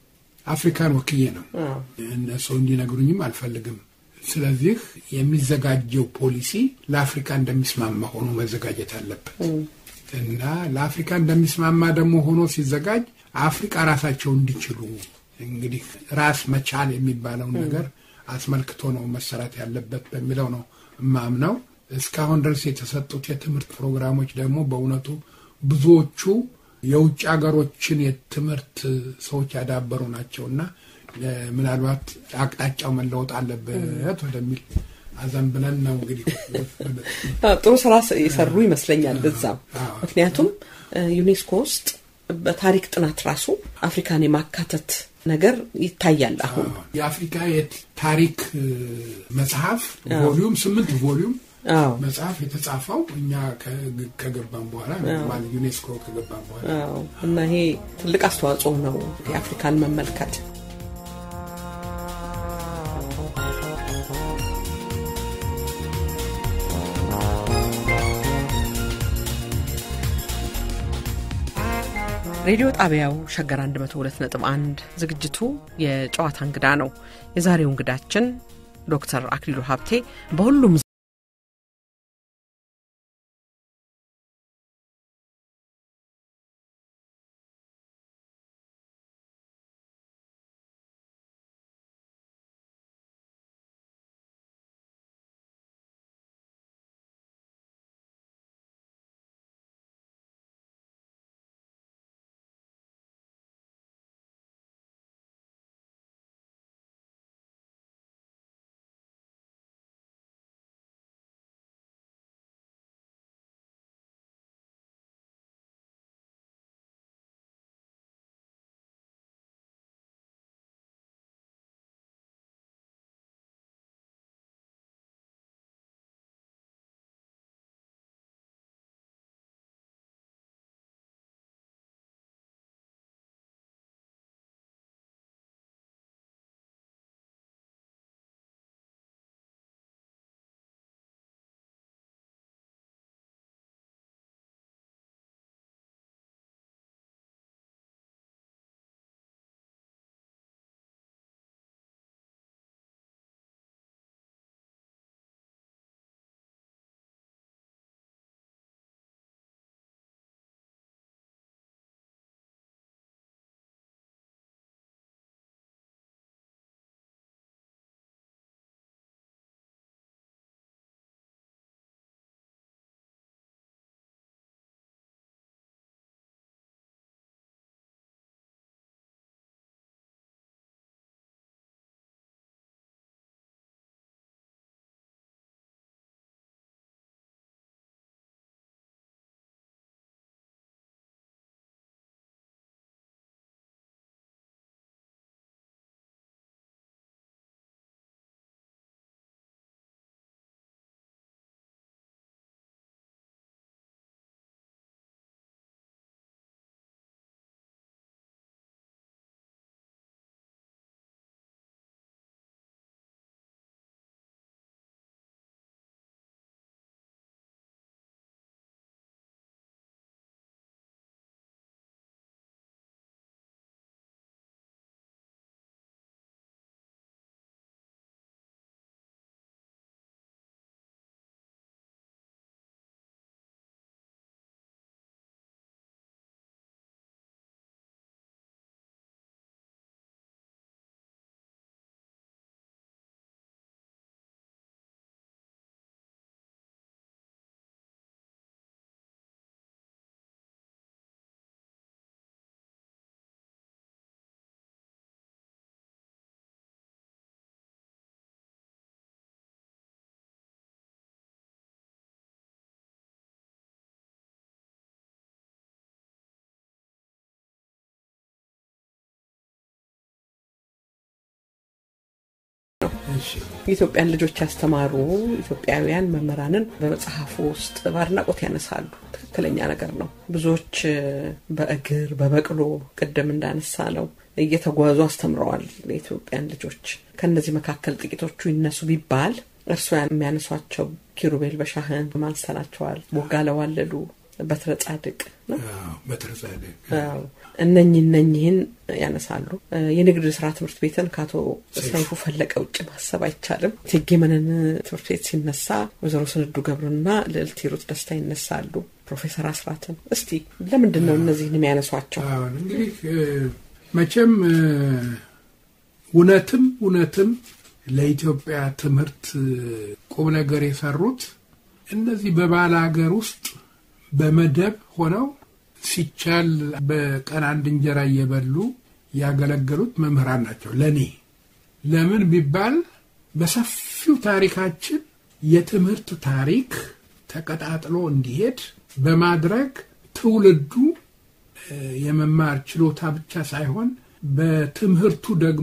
አፍሪካን ወክዬ ነው። አዎ። እነሱ እንዲነግሩኝም አልፈልግም። ስለዚህ የሚዘጋጀው ፖሊሲ ለአፍሪካ እንደሚስማማ ሆኖ መዘጋጀት አለበት እና ለአፍሪካ እንደሚስማማ ደግሞ ሆኖ ሲዘጋጅ አፍሪካ ራሳቸው እንዲችሉ እንግዲህ ራስ መቻል የሚባለውን ነገር አስመልክቶ ነው መሰራት ያለበት በሚለው ነው እማምነው። እስካሁን ድረስ የተሰጡት የትምህርት ፕሮግራሞች ደግሞ በእውነቱ ብዙዎቹ የውጭ ሀገሮችን የትምህርት ሰዎች ያዳበሩ ናቸው እና እ፣ ምናልባት አቅጣጫው መለወጥ አለበት ወደሚል አዘን ብለን ነው እንግዲህ አዎ፣ ጥሩ ስራ ስ- የሰሩ ይመስለኛል እዛም አዎ። ምክንያቱም እ፣ ዩኔስኮ ውስጥ በታሪክ ጥናት ራሱ አፍሪካን የማካተት ነገር ይታያል አሁን የአፍሪካ የታሪክ እ፣ መጽሐፍ ቮሊዩም ስምንት ቮሊዩም አዎ መጽሐፍ የተጻፈው እኛ ከ- ከገባን በኋላ ነው፣ ማለት ዩኔስኮ ከገባን በኋላ አዎ እና ይሄ ትልቅ አስተዋጽኦ ነው የአፍሪካን መመልከት። ሬዲዮ ጣቢያው ሸገር 102.1 ዝግጅቱ የጨዋታ እንግዳ ነው። የዛሬው እንግዳችን ዶክተር አክሊሉ ሀብቴ በሁሉም እሺ የኢትዮጵያን ልጆች ያስተማሩ ኢትዮጵያውያን መምህራንን በመጽሐፉ ውስጥ በአድናቆት ያነሳሉ። ትክክለኛ ነገር ነው። ብዙዎች እ፣ በእግር በበቅሎ ቅድም እንዳነሳ ነው እየተጓዙ አስተምረዋል የኢትዮጵያን ልጆች። ከእነዚህ መካከል ጥቂቶቹ ይነሱ ቢባል እርስዎ የሚያነሷቸው ኪሩቤል በሻህን ማንስተናቸዋል፣ ቦጋለ ዋለሉ፣ በትረ ጻድቅ ነው አዎ፣ በትረ ጻድቅ አዎ። እነኚህ እነኚህን ያነሳሉ። እ፣ የንግድ ስራ ትምህርት ቤትን ከአቶ ሰይፉ ፈለቀ ውጭ ማሰብ አይቻልም። እቴጌ መነን ትምህርት ቤት ሲነሳ ወይዘሮ ስንዱ ገብሩና ልዕልት ሂሩት ደስታ ይነሳሉ። ፕሮፌሰር አስራትን እስቲ ለምንድን ነው እነዚህን የሚያነሷቸው? አሁን እንግዲህ እ፣ መቼም እ፣ እውነትም እውነትም ለኢትዮጵያ ትምህርት እ፣ ቁም ነገር የሰሩት እነዚህ በባለ ሀገር ውስጥ በመደብ ሆነው ሲቻል በቀን አንድ እንጀራ እየበሉ ያገለገሉት መምህራን ናቸው። ለእኔ ለምን ቢባል በሰፊው ታሪካችን የትምህርት ታሪክ ተቀጣጥሎ እንዲሄድ በማድረግ ትውልዱ እ፣ የመማር ችሎታ ብቻ ሳይሆን በትምህርቱ ደግሞ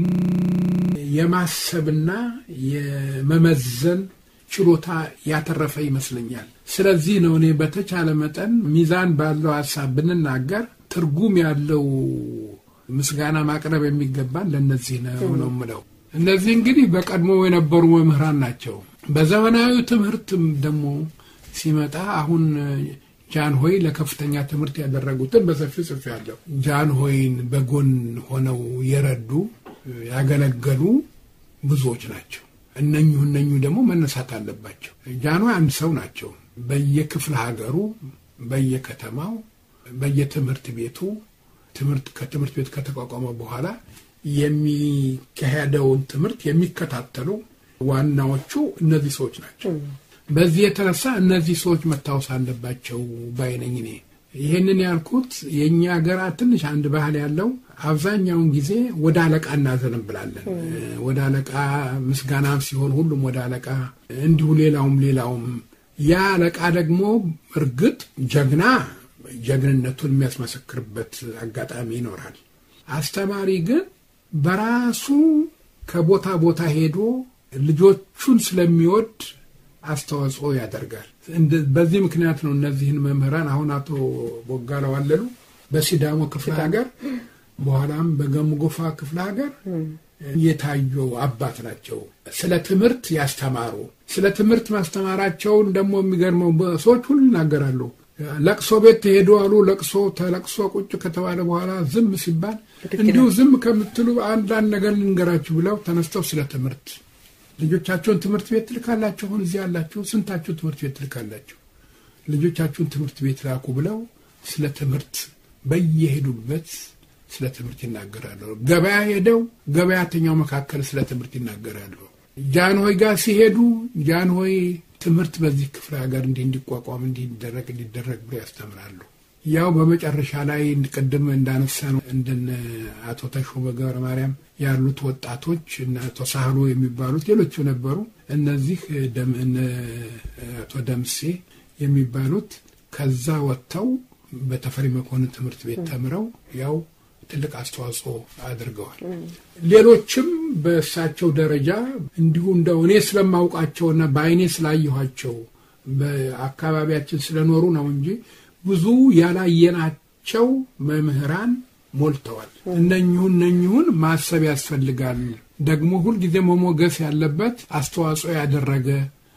የማሰብና የመመዘን ችሎታ ያተረፈ ይመስለኛል። ስለዚህ ነው እኔ በተቻለ መጠን ሚዛን ባለው ሀሳብ ብንናገር ትርጉም ያለው ምስጋና ማቅረብ የሚገባን ለእነዚህ ነው ነው የምለው። እነዚህ እንግዲህ በቀድሞ የነበሩ መምህራን ናቸው። በዘመናዊ ትምህርትም ደግሞ ሲመጣ አሁን ጃንሆይ ለከፍተኛ ትምህርት ያደረጉትን በሰፊው ጽፌያለሁ። ጃንሆይን በጎን ሆነው የረዱ ያገለገሉ ብዙዎች ናቸው። እነኙ እነኙ ደግሞ መነሳት አለባቸው። ጃንሆይ አንድ ሰው ናቸው። በየክፍለ ሀገሩ፣ በየከተማው፣ በየትምህርት ቤቱ ትምህርት ከትምህርት ቤት ከተቋቋመ በኋላ የሚካሄደውን ትምህርት የሚከታተሉ ዋናዎቹ እነዚህ ሰዎች ናቸው። በዚህ የተነሳ እነዚህ ሰዎች መታወስ አለባቸው ባይነኝ እኔ ይህንን ያልኩት የእኛ ሀገራ ትንሽ አንድ ባህል ያለው አብዛኛውን ጊዜ ወደ አለቃ እናዘነብላለን። ወደ አለቃ ምስጋናም ሲሆን ሁሉም ወደ አለቃ እንዲሁ ሌላውም ሌላውም ያ አለቃ ደግሞ እርግጥ ጀግና ጀግንነቱን የሚያስመሰክርበት አጋጣሚ ይኖራል። አስተማሪ ግን በራሱ ከቦታ ቦታ ሄዶ ልጆቹን ስለሚወድ አስተዋጽኦ ያደርጋል። በዚህ ምክንያት ነው እነዚህን መምህራን አሁን አቶ ቦጋለ ዋለሉ በሲዳሞ ክፍለ ሀገር በኋላም በገሙ ጎፋ ክፍለ ሀገር የታዩ አባት ናቸው። ስለ ትምህርት ያስተማሩ ስለ ትምህርት ማስተማራቸውን ደግሞ የሚገርመው ሰዎች ሁሉ ይናገራሉ። ለቅሶ ቤት ተሄዱ አሉ። ለቅሶ ተለቅሶ ቁጭ ከተባለ በኋላ ዝም ሲባል እንዲሁ ዝም ከምትሉ አንዳንድ ነገር ልንገራችሁ ብለው ተነስተው ስለ ትምህርት ልጆቻቸውን ትምህርት ቤት ትልካላችሁ። አሁን እዚህ ያላችሁ ስንታችሁ ትምህርት ቤት ትልካላችሁ? ልጆቻችሁን ትምህርት ቤት ላኩ ብለው ስለ ትምህርት በየሄዱበት ስለ ትምህርት ይናገራሉ። ገበያ ሄደው ገበያተኛው መካከል ስለ ትምህርት ይናገራሉ። ጃንሆይ ጋር ሲሄዱ ጃንሆይ ትምህርት በዚህ ክፍለ ሀገር እንዲህ እንዲቋቋም እንዲህ እንዲደረግ እንዲደረግ ብሎ ያስተምራሉ። ያው በመጨረሻ ላይ ቅድም እንዳነሳ ነው እንደነ አቶ ተሾመ ገብረ ማርያም ያሉት ወጣቶች እና አቶ ሳህሎ የሚባሉት ሌሎቹ ነበሩ። እነዚህ አቶ ደምሴ የሚባሉት ከዛ ወጥተው በተፈሪ መኮንን ትምህርት ቤት ተምረው ያው ትልቅ አስተዋጽኦ አድርገዋል። ሌሎችም በእሳቸው ደረጃ እንዲሁ እንደው እኔ ስለማውቃቸውና በአይኔ ስላየኋቸው በአካባቢያችን ስለኖሩ ነው እንጂ ብዙ ያላየናቸው መምህራን ሞልተዋል። እነኝሁን እነኝሁን ማሰብ ያስፈልጋል። ደግሞ ሁልጊዜ መሞገስ ያለበት አስተዋጽኦ ያደረገ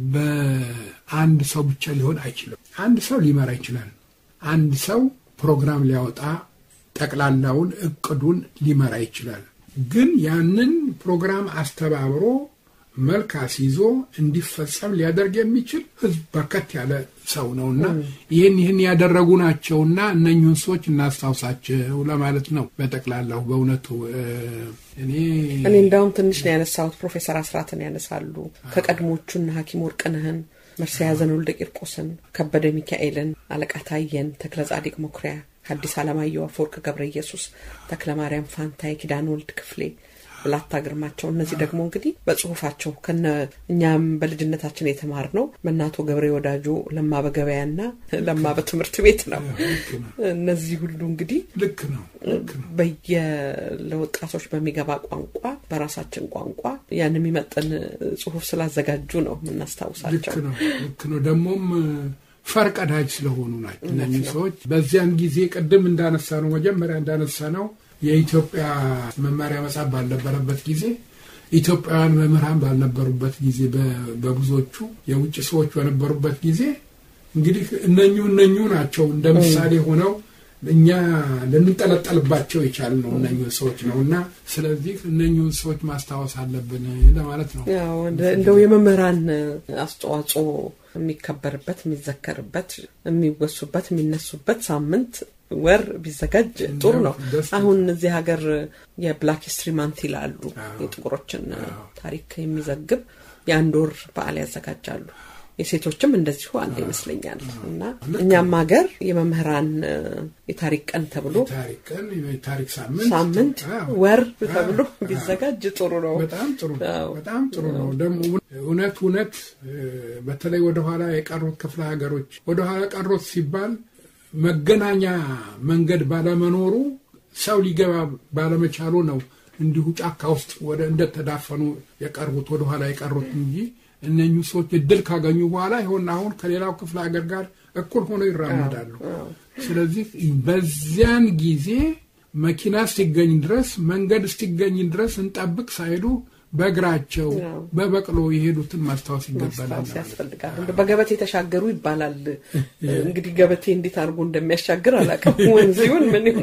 በአንድ ሰው ብቻ ሊሆን አይችልም። አንድ ሰው ሊመራ ይችላል። አንድ ሰው ፕሮግራም ሊያወጣ ጠቅላላውን እቅዱን ሊመራ ይችላል። ግን ያንን ፕሮግራም አስተባብሮ መልክ አስይዞ እንዲፈጸም ሊያደርግ የሚችል ህዝብ በርከት ያለ ሰው ነውና ይህን ይህን ያደረጉ ናቸውና እነኙን ሰዎች እናስታውሳቸው ለማለት ነው። በጠቅላላው በእውነቱ እኔ እኔ እንዳውም ትንሽ ነው ያነሳሁት። ፕሮፌሰር አስራትን ያነሳሉ። ከቀድሞቹና ሐኪም ወርቅነህን፣ መርስዔያዘን ወልደ ቂርቆስን፣ ከበደ ሚካኤልን፣ አለቃ ታየን፣ ተክለ ጻዲቅ መኩሪያ፣ ሐዲስ ዓለማየሁ፣ አፈወርቅ ገብረ ኢየሱስ፣ ተክለ ማርያም ፋንታ፣ የኪዳን ወልድ ክፍሌ ብላታ ግርማቸው። እነዚህ ደግሞ እንግዲህ በጽሁፋቸው ከነ እኛም በልጅነታችን የተማርነው በእናቶ ገብሬ ወዳጆ ለማ በገበያና ለማ በትምህርት ቤት ነው። ልክ ነው። እነዚህ ሁሉ እንግዲህ ልክ ነው። ልክ ነው። በየለወጣቶች በሚገባ ቋንቋ በራሳችን ቋንቋ ያን የሚመጥን ጽሁፍ ስላዘጋጁ ነው ልክ የምናስታውሳቸው። ነው። ልክ ነው። ደግሞም ፈርቀዳጅ ስለሆኑ ናቸው እነዚህ ሰዎች። በዚያን ጊዜ ቅድም እንዳነሳ ነው መጀመሪያ እንዳነሳ ነው የኢትዮጵያ መማሪያ መጽሐፍ ባልነበረበት ጊዜ ኢትዮጵያውያን መምህራን ባልነበሩበት ጊዜ በ- በብዙዎቹ የውጭ ሰዎች በነበሩበት ጊዜ እንግዲህ እነኙ እነኙ ናቸው እንደ ምሳሌ ሆነው እኛ ልንጠለጠልባቸው የቻልነው እነኙን ሰዎች ነው እና ስለዚህ እነኙን ሰዎች ማስታወስ አለብን ለማለት ነው። ያው እንደ- እንደው የመምህራን አስተዋጽኦ የሚከበርበት፣ የሚዘከርበት፣ የሚወሱበት፣ የሚነሱበት ሳምንት ወር ቢዘጋጅ ጥሩ ነው። ደስ ይላል። አሁን እዚህ ሀገር የብላክ ሂስትሪ ማንት ይላሉ። አዎ። የጥቁሮችን አዎ። ታሪክ የሚዘግብ የአንድ ወር በዓል ያዘጋጃሉ። የሴቶችም እንደዚሁ አለ ይመስለኛል። እና እኛም ሀገር የመምህራን እ፣ የታሪክ ቀን ተብሎ የታሪክ ቀን የታሪክ ሳምንት ሳምንት አዎ። ወር አዎ። ተብሎ አዎ። ቢዘጋጅ ጥሩ ነው። በጣም ጥሩ ነው። አዎ። በጣም ጥሩ ነው። ደግሞ እውነት እውነት እ፣ በተለይ ወደኋላ የቀሩት ክፍለ ሀገሮች ወደኋላ ቀሩት ሲባል መገናኛ መንገድ ባለመኖሩ ሰው ሊገባ ባለመቻሉ ነው እንዲሁ ጫካ ውስጥ ወደ እንደተዳፈኑ የቀሩት ወደኋላ የቀሩት እንጂ እነኚሁ ሰዎች እድል ካገኙ በኋላ ይሆን አሁን ከሌላው ክፍለ ሀገር ጋር እኩል ሆነው ይራመዳሉ። ስለዚህ በዚያን ጊዜ መኪና እስቲገኝ ድረስ መንገድ እስቲገኝ ድረስ እንጠብቅ ሳይሉ በእግራቸው አዎ። በበቅሎ የሄዱትን ማስታወስ ይገባናል። ማስታወስ ያስፈልጋል። እንደ በገበቴ የተሻገሩ ይባላል። እንግዲህ ገበቴ እንዴት አድርጎ እንደሚያሻግር አላውቅም። ወንዝ ይሁን ምን ይሁን።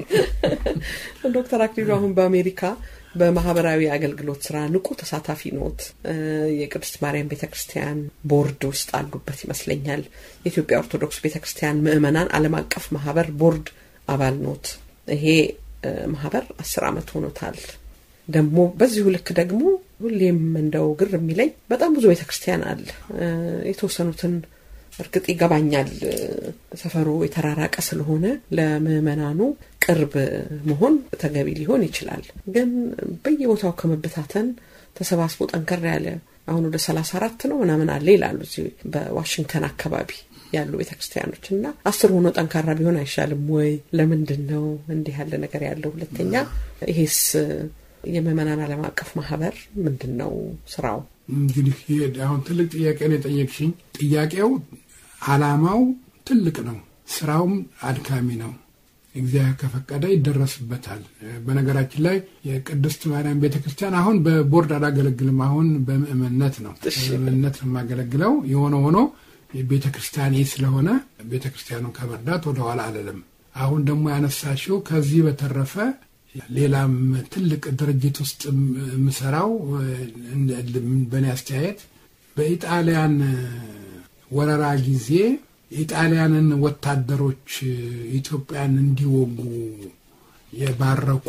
ዶክተር አክሊሉ አሁን በአሜሪካ በማህበራዊ አገልግሎት ስራ ንቁ ተሳታፊ ኖት። እ፣ የቅድስት ማርያም ቤተ ክርስቲያን ቦርድ ውስጥ አሉበት ይመስለኛል። የኢትዮጵያ ኦርቶዶክስ ቤተ ክርስቲያን ምዕመናን ዓለም አቀፍ ማህበር ቦርድ አባል ኖት። ይሄ እ፣ ማህበር አስር ዓመት ሆኖታል። ደግሞ በዚሁ ልክ ደግሞ ሁሌም እንደው ግር የሚለኝ በጣም ብዙ ቤተክርስቲያን አለ። እ፣ የተወሰኑትን እርግጥ ይገባኛል እ፣ ሰፈሩ የተራራቀ ስለሆነ ለምዕመናኑ ቅርብ መሆን ተገቢ ሊሆን ይችላል። ግን በየቦታው ከመበታተን ተሰባስቦ ጠንከር ያለ አሁን ወደ ሰላሳ አራት ነው ምናምን አለ ይላሉ እዚህ በዋሽንግተን አካባቢ ያሉ ቤተክርስቲያኖች እና አስር ሆኖ ጠንካራ ቢሆን አይሻልም ወይ? ለምንድን ነው እንዲህ ያለ ነገር ያለው? ሁለተኛ ይሄስ የምዕመናን ዓለም አቀፍ ማህበር ምንድን ነው ስራው? እንግዲህ ይሄ አሁን ትልቅ ጥያቄ ነው የጠየቅሽኝ። ጥያቄው አላማው ትልቅ ነው፣ ስራውም አድካሚ ነው። እግዚአብሔር ከፈቀደ ይደረስበታል። በነገራችን ላይ የቅድስት ማርያም ቤተ ክርስቲያን አሁን በቦርድ አላገለግልም። አሁን በምእመንነት ነው እሺ። በምእመንነት ነው የማገለግለው። የሆነ ሆኖ ቤተ ክርስቲያኔ ስለሆነ ቤተ ክርስቲያኑን ከመርዳት ወደኋላ አልልም። አሁን ደግሞ ያነሳሽው ከዚህ በተረፈ ሌላም ትልቅ ድርጅት ውስጥ የምሰራው በእኔ አስተያየት በኢጣሊያን ወረራ ጊዜ የኢጣሊያንን ወታደሮች ኢትዮጵያን እንዲወጉ የባረኩ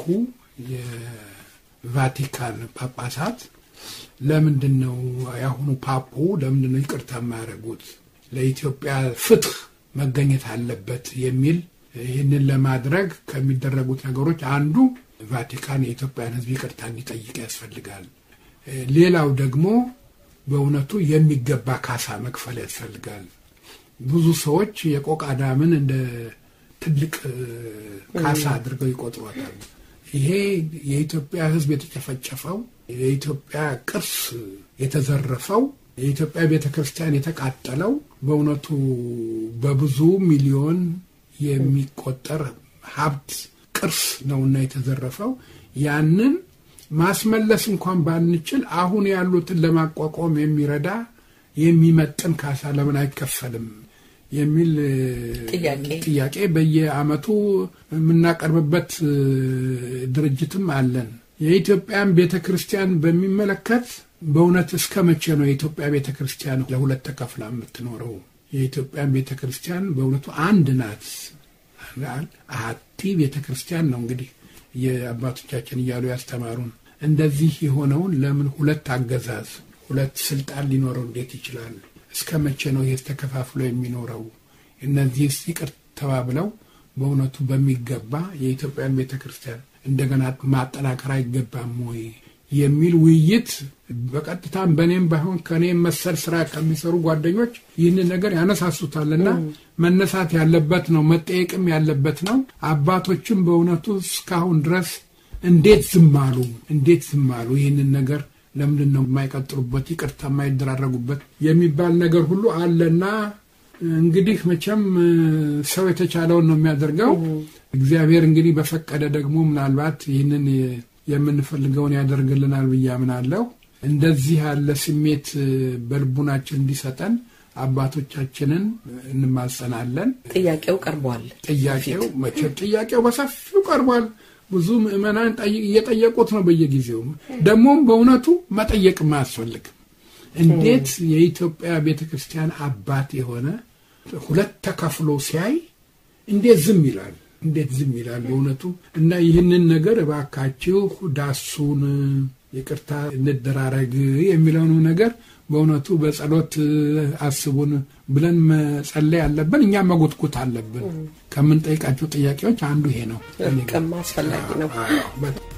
የቫቲካን ጳጳሳት ለምንድን ነው የአሁኑ ፓፑ ለምንድን ነው ይቅርታ የማያደርጉት? ለኢትዮጵያ ፍትህ መገኘት አለበት የሚል ይህንን ለማድረግ ከሚደረጉት ነገሮች አንዱ ቫቲካን የኢትዮጵያን ሕዝብ ይቅርታ እንዲጠይቅ ያስፈልጋል። ሌላው ደግሞ በእውነቱ የሚገባ ካሳ መክፈል ያስፈልጋል። ብዙ ሰዎች የቆቃ ዳምን እንደ ትልቅ ካሳ አድርገው ይቆጥሯታል። ይሄ የኢትዮጵያ ሕዝብ የተጨፈጨፈው የኢትዮጵያ ቅርስ የተዘረፈው የኢትዮጵያ ቤተ ክርስቲያን የተቃጠለው በእውነቱ በብዙ ሚሊዮን የሚቆጠር ሀብት ቅርስ ነውና የተዘረፈው ያንን ማስመለስ እንኳን ባንችል አሁን ያሉትን ለማቋቋም የሚረዳ የሚመጥን ካሳ ለምን አይከፈልም የሚል ጥያቄ ጥያቄ በየዓመቱ የምናቀርብበት ድርጅትም አለን። የኢትዮጵያን ቤተ ክርስቲያን በሚመለከት በእውነት እስከ መቼ ነው የኢትዮጵያ ቤተ ክርስቲያን ለሁለት ተከፍላ የምትኖረው? የኢትዮጵያን ቤተ ክርስቲያን በእውነቱ አንድ ናት። አሀቲ ቤተ ክርስቲያን ነው እንግዲህ የአባቶቻችን እያሉ ያስተማሩን። እንደዚህ የሆነውን ለምን ሁለት አገዛዝ ሁለት ስልጣን ሊኖረው እንዴት ይችላል? እስከ መቼ ነው ይህ ተከፋፍሎ የሚኖረው? እነዚህ ይቅር ተባብለው በእውነቱ በሚገባ የኢትዮጵያን ቤተ ክርስቲያን እንደገና ማጠናከር አይገባም ወይ የሚል ውይይት በቀጥታም በእኔም ባይሆን ከእኔም መሰል ስራ ከሚሰሩ ጓደኞች ይህንን ነገር ያነሳሱታልና መነሳት ያለበት ነው፣ መጠየቅም ያለበት ነው። አባቶችም በእውነቱ እስካሁን ድረስ እንዴት ዝም አሉ? እንዴት ዝም አሉ? ይህንን ነገር ለምንድን ነው የማይቀጥሉበት፣ ይቅርታ የማይደራረጉበት የሚባል ነገር ሁሉ አለና እንግዲህ መቼም ሰው የተቻለውን ነው የሚያደርገው። እግዚአብሔር እንግዲህ በፈቀደ ደግሞ ምናልባት ይህንን የምንፈልገውን ያደርግልናል ብዬ አምናለሁ። እንደዚህ ያለ ስሜት በልቡናችን እንዲሰጠን አባቶቻችንን እንማጸናለን። ጥያቄው ቀርቧል። ጥያቄው መቼም ጥያቄው በሰፊው ቀርቧል። ብዙ ምዕመናን እየጠየቁት ነው በየጊዜው። ደግሞም በእውነቱ መጠየቅም አያስፈልግም። እንዴት የኢትዮጵያ ቤተ ክርስቲያን አባት የሆነ ሁለት ተከፍሎ ሲያይ እንዴት ዝም ይላል? እንዴት ዝም ይላል? በእውነቱ እና ይህንን ነገር እባካችሁ ዳሱን፣ ይቅርታ እንደራረግ የሚለውን ነገር በእውነቱ በጸሎት አስቡን ብለን መጸለይ አለብን። እኛም መጎትጎት አለብን። ከምንጠይቃቸው ጥያቄዎች አንዱ ይሄ ነው። በጣም አስፈላጊ ነው። በጣም